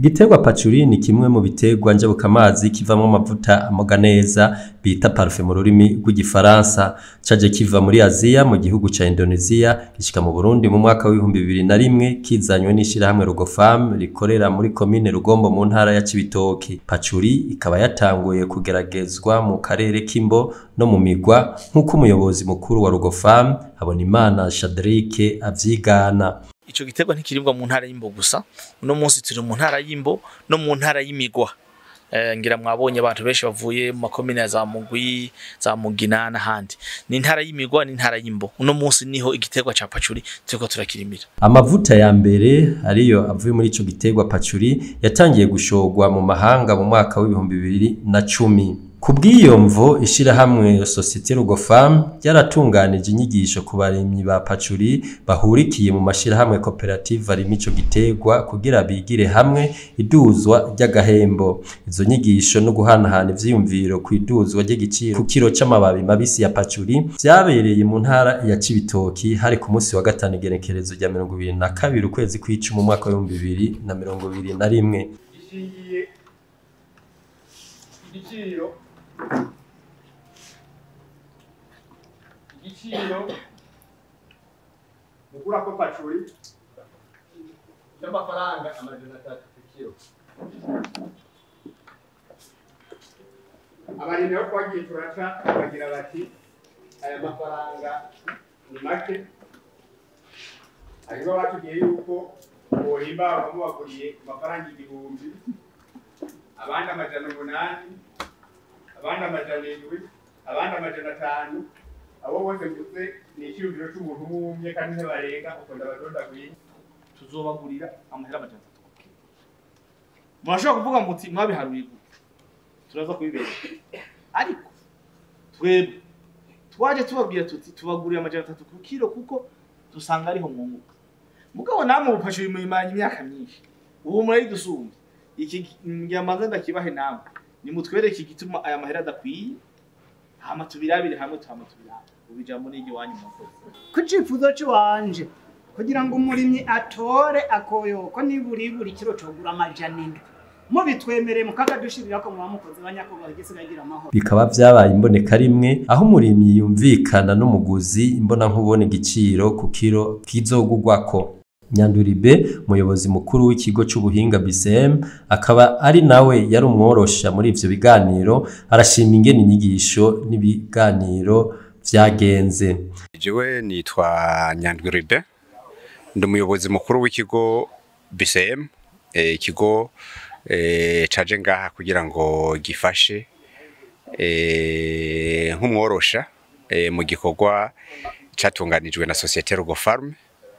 igiterwa pacuri ni kimwe mu biterwa njabukamazi kivamwo amavuta amoga neza bita parufe mu rurimi rw'igifaransa caje kiva muri aziya mu gihugu ca indonesia gishika mu burundi mu mwaka w'ibihumbi bibiri na rimwe kizanywe n'ishirahamwe rugofam rikorera muri komine rugombo mu ntara ya cibitoki pacuri ikaba yatanguye kugeragezwa mu karere k'imbo no mu migwa nk'uko umuyobozi mukuru wa rugofam habonimana shadrike avyigana ico giterwa ntikiribwa mu ntara y'imbo gusa uno munsi turi mu ntara y'imbo no mu ntara y'imigwa Eh, ngira mwabonye abantu benshi bavuye mu makomine ya za mugwi za mugina n'ahandi ni intara y'imigwa ni intara y'imbo uno munsi niho igiterwa ca pacuri turiko turakirimira amavuta ya mbere ariyo avuye muri ico giterwa pacuri yatangiye gushorwa mu mahanga mu mwaka w'ibihumbi bibiri na cumi ku bw'iyo mvo ishirahamwe sosiyete rugofam ryaratunganije inyigisho ku barimyi ba pacuri bahurikiye mu mashirahamwe koperative arima ico giterwa kugira bigire hamwe iduzwa ry'agahembo izo nyigisho no guhanahana ivyiyumviro ku iduzwa ry'igiciro ku kiro c'amababi mabisi ya pacuri vyabereye mu ntara ya cibitoki hari ku munsi wa gatanu igenekerezo rya mirongo ibiri na kabiri ukwezi kw'icumi mu mwaka w'ibihumbi bibiri na mirongo ibiri na rimwe gishingiye igiciro igiciro mugura ko pacuri cy'amafaranga amajana atatu ku kiro abarimyi bo twagiye turaca bagira bati aya mafaranga ni make hariho batubwiye yuko bohimba mubaguriye amafaranga igihumbi abandi amajana umunani abandi amajana indwi abandi amajana atanu abo bose mvuze ni icyiyumviro cy'umuntu umwe kandi ntibarenga uko ndabadondaguye tuzobagurira amahera amajana atatu ku kiro murashobora kuvuga muti mwabiharuye gute turaza kubibera ariko twebwe twaje tubabwira tuti tubagurira amajana atatu ku kiro kuko dusanga ariho mwunguka mugabo namwe bufashe bimuyimaranye imyaka myinshi ubu murayidusumba iki ngiamaze ndakibahe namwe nimutwereke igituma aya mahera adakwiye hama tubirabire hamwe tuhama tubirabe ubijambo n'iryo wanyu mwakoze ku cifuzo ciwanje kugira ngo umurimyi atore akoyoko niburi buri kiro cogura amajana indwi mubitwemereye mukakadushirirako muba mukoze banyakobaha igisigaye gira amahoro bikaba vyabaye imboneka rimwe aho umurimyi yumvikana n'umuguzi imbona nkubona igiciro ku kiro kizogugwako Nyanduribe umuyobozi mukuru w'ikigo c'ubuhinga BCM akaba ari nawe yari umworosha muri ivyo biganiro arashima ingene inyigisho n'ibiganiro vyagenze jewe nitwa Nyandwiribe ndi umuyobozi mukuru w'ikigo BCM eh, ikigo eh, caje ngaha kugira ngo gifashe eh, nk'umworosha eh, mu gikorwa catunganijwe na societe Rugo Farm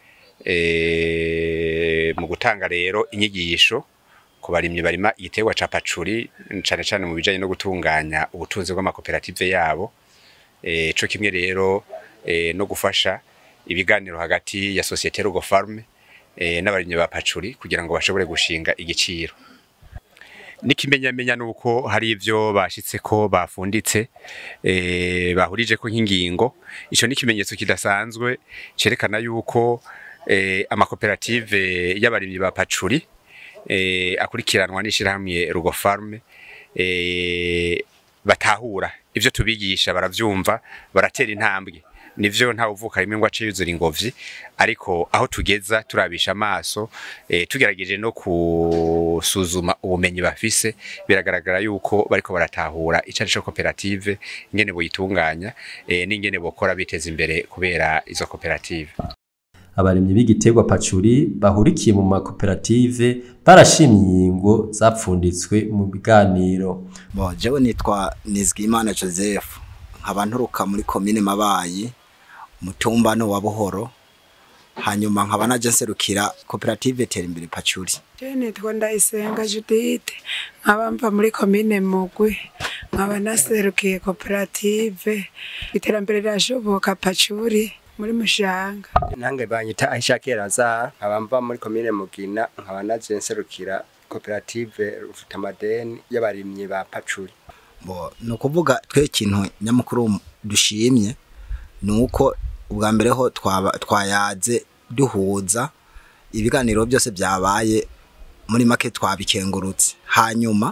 eh, mu gutanga rero inyigisho ku barimyi barima igiterwa ca pacuri cane cane mu bijanye no gutunganya ubutunzi bw'amakoperative yabo eh, co kimwe rero eh, no gufasha ibiganiro hagati ya societe Rugo Farm eh, n'abarimyi ba pacuri kugira ngo bashobore gushinga igiciro n'ikimenyamenya nuko hari ivyo bashitse ko bafunditse eh, bahurije ko nk'ingingo ico ni ikimenyetso kidasanzwe cerekana yuko eh, amakoperative y'abarimyi ba pacuri eh, akurikiranwa n'ishirahamwe Rugo Farm eh, batahura ivyo tubigisha baravyumva baratera intambwe nivyo nta uvuka rimwe ngo ace yuzura ingobyi ariko aho tugeza turabisha amaso eh, tugerageje no kusuzuma ubumenyi bafise biragaragara yuko bariko baratahura icari co koperative ingene boyitunganya eh, n'ingene bokora biteza imbere kubera izo koperative abarimyi b'igiterwa pacuri bahurikiye mu makoperative barashimye ingingo zapfunditswe mu biganiro Bo, jewe nitwa Nizigimana Joseph nkaba nturuka muri komine Mabayi umutumba no wa Buhoro hanyuma nkaba naje nserukira koperative Terimbere Pacuri Je nitwa Ndayisenga Judith nkaba mva muri komine Mugwi nkaba naserukiye koperative iterambere rirashoboka Pacuri muri Mushanga nange banyita Aisha Keraza nkaba mva muri komine Mugina nkaba naje nserukira koperative Rufutamadeni y'abarimyi ba Pacuri bo ni ukuvuga twe ikintu nyamukuru dushimye ni uko ubwa mbere ho twaba- twayaze duhuza ibiganiro byose byabaye muri make twabikengurutse hanyuma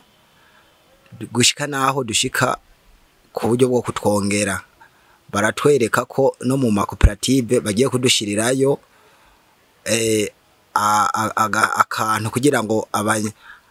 gushika naho dushika ku buryo bwo kutwongera baratwereka ko no mu makoperative bagiye kudushirirayo eh, a- a- aga- akantu kugira ngo abanye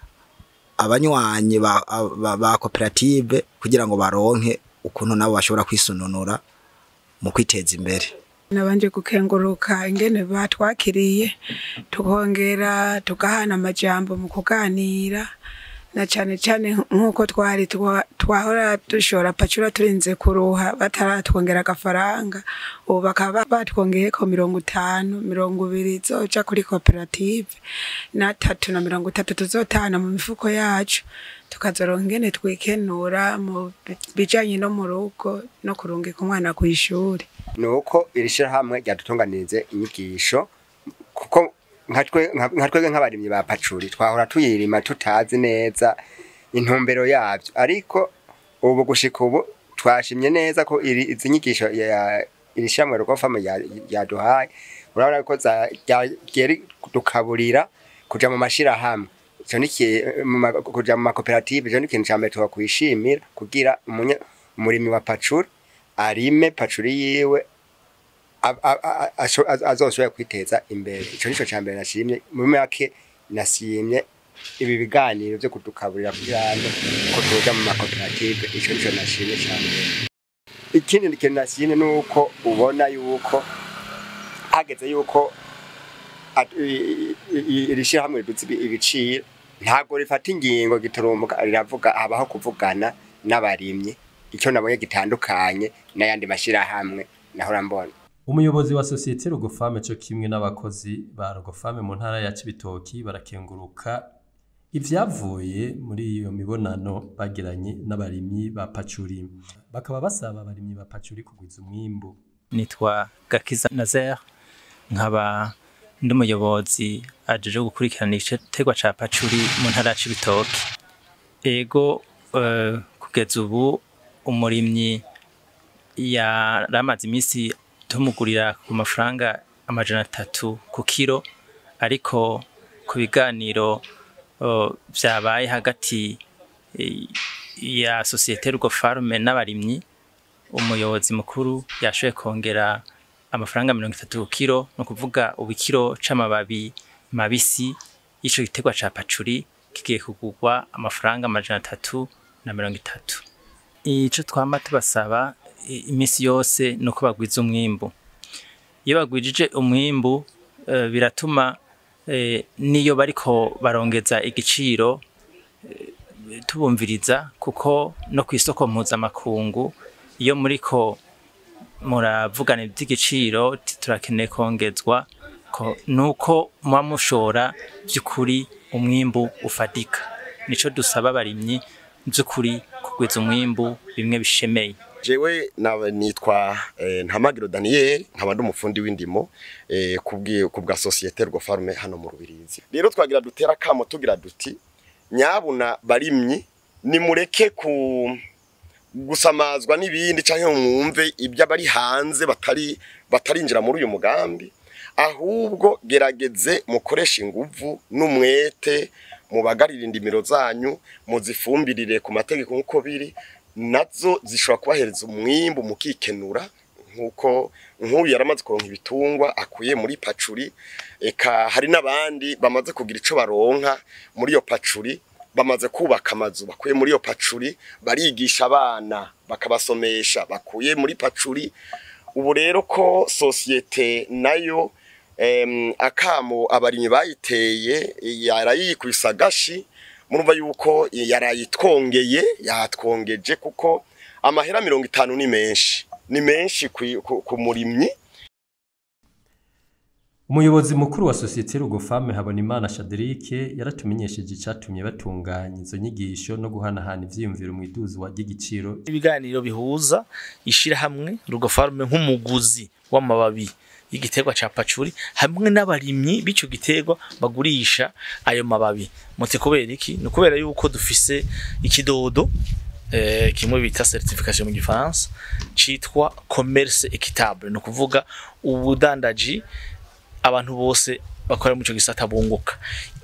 abanywanyi ba, ba, ba koperative kugira ngo baronke ukuntu nabo bashobora kwisununura mu kwiteza imbere nabanje gukenguruka ingene batwakiriye tukongera tugahana amajambo mu kuganira na cane cane nk'uko twari twa- twahora dushora pacura turinze kuruha bataratwongera agafaranga ubu bakaba batwongeyeko mirongo itanu mirongo ibiri zoja kuri koperative n'atatu na mirongo itatu tuzotahana mu mifuko yacu tukazoronka ingene twikenura mu bijanye no mu rugo no kurungika umwana kw'ishuri nuko iri shyirahamwe ryadutunganirize inyigisho kuko nka twe- nka nka twebwe nk'abarimyi ba pacuri twahora tuyirima tutazi neza intumbero yabyo ariko ubu gushika ubu twashimye neza ko iri izi nyigisho ya iri shyirahamwe rwofama yaduhaye urabona ko za- rya- ryari dukaburira kuja mu mashirahamwe ico ni iki- mu ma- kuja mu makoperative ico ni ikintu ca mbere twakwishimira kugira umunye- umurimyi wa pacuri arime pacuri yiwe a- a- a- asho- az- azoshobora kwiteza imbere ico nico ca mbere nashimye muri make nasimye ibi biganiro vyo kudukaburira kugira ngo ko tuja mu makoperative ico nico nashimye ca mbere ikindi kintu nashimye nuko ubona yuko hageze yuko at- i- i- i- iri shirahamwe riduza ibi- ibiciro ntabwo rifata ingingo giturumbuka riravuga habaho kuvugana n'abarimyi icyo nabonye gitandukanye n'ayandi mashirahamwe nahora mbona umuyobozi wa sosiyete rugofame cyo kimwe n'abakozi ba rugofame mu ntara ya cibitoki barakenguruka ivyavuye muri iyo mibonano bagiranye n'abarimyi ba pacuri bakaba basaba abarimyi ba pacuri kugwiza umwimbu nitwa gakiza nazer nkaba ndi umuyobozi ajeje gukurikirana igiterwa ca pacuri mu ntara ya cibitoki ego eh, kugeza ubu umurimyi yaramaze iminsi tumugurira ku mafaranga amajana atatu ku kiro ariko ku biganiro eh, vyabaye hagati eh, ya sosiyete rugo farme n'abarimyi umuyobozi mukuru yashoboye kongera amafaranga mirongo itatu ku kiro ni ukuvuga ubu ikiro c'amababi mabisi y'ico giterwa ca pacuri kigiye kugurwa amafaranga amajana atatu na mirongo itatu ico twama tubasaba i- imisi yose ni uko bagwiza umwimbu iyo bagwijije umwimbu eh, biratuma eh, niyo bariko barongeza igiciro eh, tubumviriza kuko no ku isoko mpuzamakungu iyo muriko muravugana iby'igiciro ti- turakeneye kongezwa ko nuko muba mushora by'ukuri umwimbu ufatika nico dusaba abarimyi by'ukuri kugwiza umwimbu bimwe bishemeye jewe na- nitwa eh, ntamagiro daniel nkaba ndi umufundi w'indimo eh, kubwi- ku bwa sosiyete rwo farme hano mu rubirizi rero twagira dutera akamo tugira duti nyabuna barimyi nimureke ku gusamazwa n'ibindi cyangwa mwumve ibyo abari hanze batari batarinjira muri uyu mugambi ahubwo gerageze mukoreshe inguvu n'umwete mubagarire indimiro zanyu muzifumbirire ku mategeko nk'uko biri nazo zishobora kubahereza umwimbu mukikenura nk'uko nk'uyu yaramaze kuronka ibitungwa akuye muri pacuri eka hari n'abandi bamaze kugira icyo baronka muri iyo pacuri bamaze kubaka amazu bakuye muri iyo pacuri barigisha abana bakabasomesha bakuye muri pacuri ubu rero ko sosiyete nayo em, akamo abarimyi bayiteye yarayikubise agashi murumva yuko yarayitwongeye yatwongeje kuko amahera mirongo itanu ni menshi ni menshi ku- ku- ku murimyi umuyobozi mukuru wa sosiyete rugofame habonimana shaderike yaratumenyesheje icatumye batunganya izo nyigisho no guhanahana ivyiyumviro mu iduzwa ry'igiciro ibiganiro bihuza ishirahamwe rugofarume nk'umuguzi w'amababi y'igiterwa ca pacuri hamwe n'abarimyi b'ico giterwa bagurisha ayo mababi muti kubera iki ni kubera yuko dufise ikidodo eh, kimwe bita certification mu gifaransa citwa commerce équitable ni ukuvuga ubudandaji abantu bose bakora mu ico gisata bunguka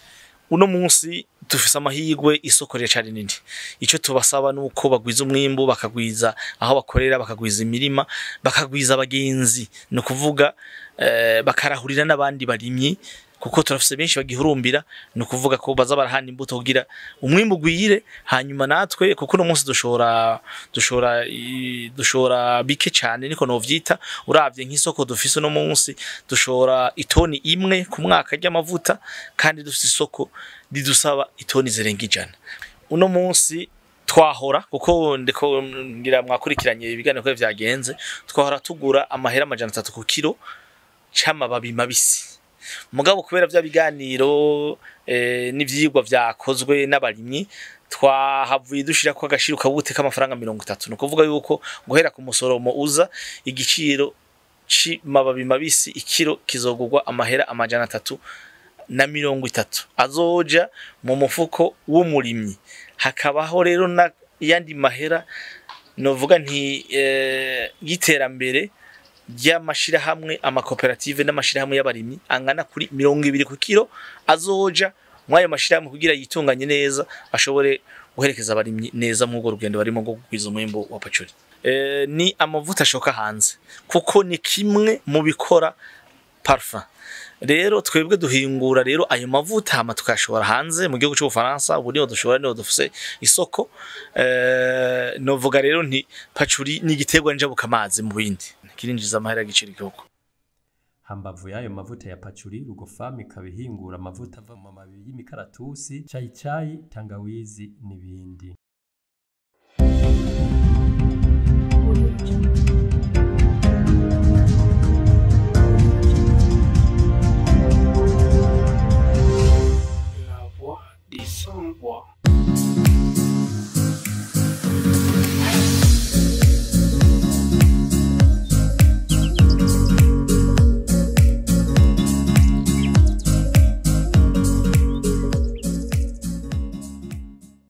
uno munsi dufise amahirwe isoko riracari nini ico tubasaba nuko bagwiza umwimbu bakagwiza aho bakorera bakagwiza imirima bakagwiza abagenzi ni ukuvuga eh, bakarahurira n'abandi barimyi kuko turafise benshi bagihurumbira ni ukuvuga ko baza barahana imbuto kugira umwimbu ugwire hanyuma natwe kuko uno munsi dushora dushora i- dushora bike cyane niko novyita uravye nk'isoko dufise uno munsi dushora itoni imwe ku mwaka ry'amavuta kandi dufise isoko ridusaba itoni zirenga ijana uno munsi twahora kuko ndiko ngira mwakurikiranye ibiganiro ko vyagenze twahora tugura amahera amajana atatu ku kilo c'amababi mabisi mugabo kubera vya biganiro eh, n'ivyigwa vyakozwe n'abarimyi twahavuye dushira ko agashiro kabute k'amafaranga mirongo itatu ni ukuvuga yuko guhera ku musoromo uza igiciro c'amababi mabisi ikiro kizogurwa amahera amajana atatu na mirongo itatu azoja mu mufuko w'umurimyi hakabaho rero na yandi mahera novuga nti eh, y'iterambere ry'amashirahamwe amakoperative n'amashirahamwe y'abarimyi angana kuri mirongo ibiri ku kiro azoja mw'ayo mashirahamwe kugira yitunganye neza ashobore guherekeza abarimyi neza mw'urwo rugendo barimo rwo kugwiza umwimbu wa pacuri e, ni amavuta ashoka hanze kuko ni kimwe mu bikora parfum rero twebwe duhingura rero ayo mavuta hama tukayashora hanze mu gihugu cy'ubufaransa ubu niho dushobora niho dufise isoko eh, novuga rero nti pacuri ni igiterwa njabuka amazi mu bindi kirinjiza amahera y'igiciro igihugu hambavu y'ayo mavuta ya pacuri rugofamu ikaba ihingura amavuta ava mu mababi y'imikaratusi cayicayi tangawizi n'ibindi La voix des sans voix.